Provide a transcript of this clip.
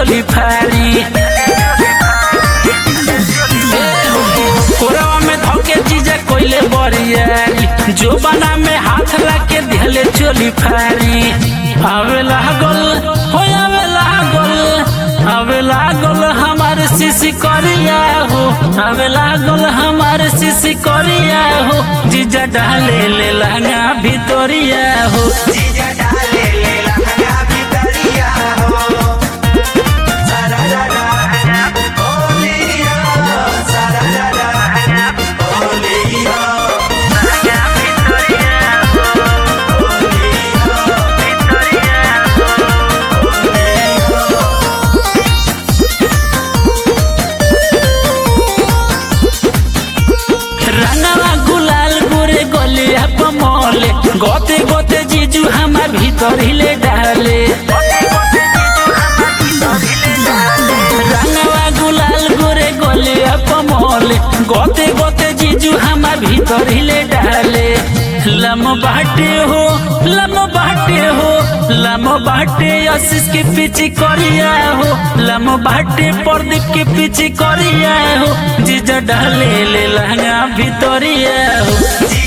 चोली फारी कोरवा में धोके चीजे कोइले बरियारी जो बना में हाथ लाके दिहले चोली फारी आवे लागल हो आवे लागल आवे लागल हमार सिसी करिया हो आवे लागल हमार सिसी करिया हो जीजा डाले ले लहंगा भितरिया हो जीजा डाले ले लहंगा भितरिया हो सारा रारा बोलिया सारा रारा बोलिया रंगवा गुलाल गोरे गलिया पमले गोते गोते जीजू हमार भीतर हिले डाले रंगवा गुलाल गोरे गलिया पमले गोते गोते जीजू हमार भीतर हिले डाले लम बाटे हो लम बाटे हो लम बाटे आशीष के पीछे करिया हो लम बाटे प्रदीप के पीछे करिया हो जीजा डाले ले लहंगा भितरिया हो